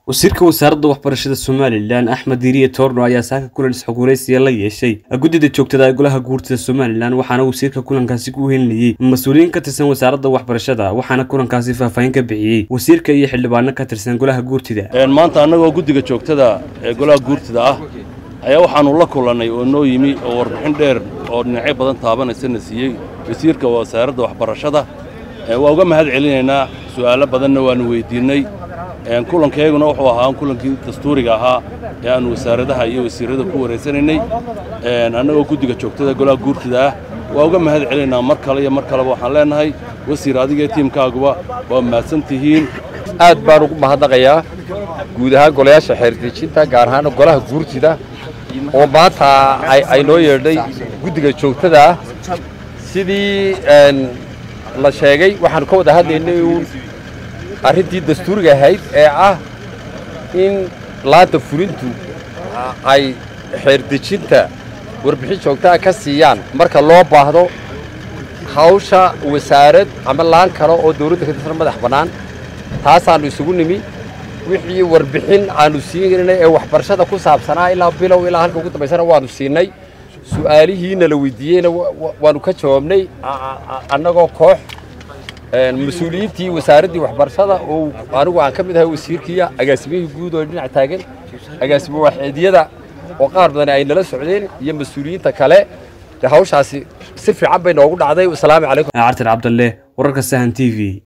wasiirka wasaaradda waxbarashada somalilan axmed diiriye toorno ayaa saaka kulan isxogwaraysiya la yeeshay guddida joogtada ee golaha guurtida somalilan waxaana wasiirka kulankaasi ku helinayey mas-uuliyiin ka tirsan wasaaradda waxbarashada waxaana kulankaasi faahfaahin ka bixiyey wasiirka iyo xildhibaano ka tirsan golaha guurtida maanta annagoo guddiga joogtada ee golaha guurtida ah ayaa waxaannu la kulannay oo noo yimi oo warbixin dheer oo dhinacyo badan taabanaysana siiyey wasiirka wasaaradda waxbarashada waa uga mahad celinaynaa su'aalo badanna waannu weyddiinnay kulankayguna wuxuu ahaa kulankii dastuuriga ahaa ee aannu wasaaradaha iyo wasiirrada ku wareysanaynay annagoo guddiga joogtada golaha guurtida ah waa uga mahad celinaynaa mar kale iyo mar kaleba waxaan leennahay wasiir adiga iyo tiimkaaguba waa mahadsan tihiin aad baan ugu mahadnaqayaa guud ahaan golayaasha xeerdejinta gaar ahaan golaha guurtida oo maanta ay noo yeedhay guddiga joogtada ah sidii la sheegay waxaanu ka wada hadlaynay uun arrintii dastuuriga ahayd ee ah in laanta fulintu ay xeerdejinta warbixin joogtaa ka siiyaan marka loo baahdo hawsha wasaarad ama laan kale oo dawladda ka tirsan madax bannaan taasaannu isugu nimi wixii warbixin aannu siinay ee waxbarashada ku saabsanaa ilaa bilow ilaa halka ugu dambaysana waannu siinay su'aalihiina la weydiiyeyna waannu ka jawaabnay annagoo koox mas-uuliyiintii wasaaraddii waxbarashada oo anigu aan ka mid ahay wasiirkiiya agaasimihii guud oo dhinac taagan agaasimo waaxeedyada oo qaar badan ay nala socdeen iyo mas-uuliyiinta kale hawshaasi si fiican bay noogu dhacday wasalaamu calaykum cartar cabdalle wararka sahan t v